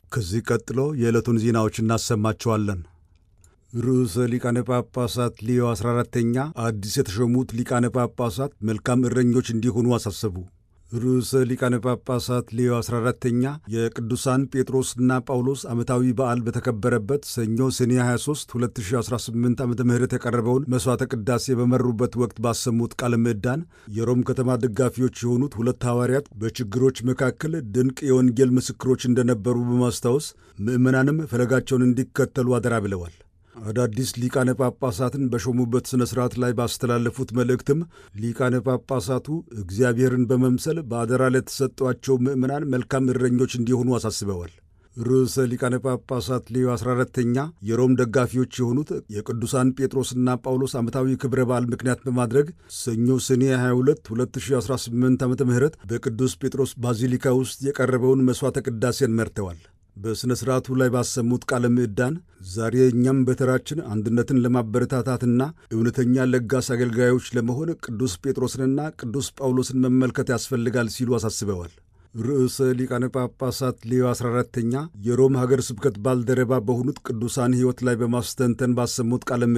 ከዚህ ቀጥሎ የዕለቱን ዜናዎች እናሰማቸዋለን። ርዕሰ ሊቃነ ጳጳሳት ሊዮ 14ተኛ አዲስ የተሾሙት ሊቃነ ጳጳሳት መልካም እረኞች እንዲሆኑ አሳሰቡ። ርዕሰ ሊቃነ ጳጳሳት ሊዮ 14ተኛ የቅዱሳን ጴጥሮስና ጳውሎስ ዓመታዊ በዓል በተከበረበት ሰኞ ሰኔ 23 2018 ዓ ም የቀረበውን መሥዋዕተ ቅዳሴ በመሩበት ወቅት ባሰሙት ቃለ ምዕዳን የሮም ከተማ ደጋፊዎች የሆኑት ሁለት ሐዋርያት በችግሮች መካከል ድንቅ የወንጌል ምስክሮች እንደነበሩ በማስታወስ ምዕመናንም ፈለጋቸውን እንዲከተሉ አደራ ብለዋል። አዳዲስ ሊቃነ ጳጳሳትን በሾሙበት ሥነ ሥርዓት ላይ ባስተላለፉት መልእክትም ሊቃነ ጳጳሳቱ እግዚአብሔርን በመምሰል በአደራ ለተሰጧቸው ምዕመናን መልካም እረኞች እንዲሆኑ አሳስበዋል። ርዕሰ ሊቃነ ጳጳሳት ሌዮ 14ተኛ የሮም ደጋፊዎች የሆኑት የቅዱሳን ጴጥሮስና ጳውሎስ ዓመታዊ ክብረ በዓል ምክንያት በማድረግ ሰኞ ሰኔ 22 2018 ዓ ም በቅዱስ ጴጥሮስ ባዚሊካ ውስጥ የቀረበውን መሥዋዕተ ቅዳሴን መርተዋል። በሥነ ሥርዓቱ ላይ ባሰሙት ቃለ ምዕዳን ዛሬ እኛም በተራችን አንድነትን ለማበረታታትና እውነተኛ ለጋስ አገልጋዮች ለመሆን ቅዱስ ጴጥሮስንና ቅዱስ ጳውሎስን መመልከት ያስፈልጋል ሲሉ አሳስበዋል። ርዕሰ ሊቃነ ጳጳሳት ሌዮ 14ተኛ የሮም ሀገር ስብከት ባልደረባ በሆኑት ቅዱሳን ሕይወት ላይ በማስተንተን ባሰሙት ቃለ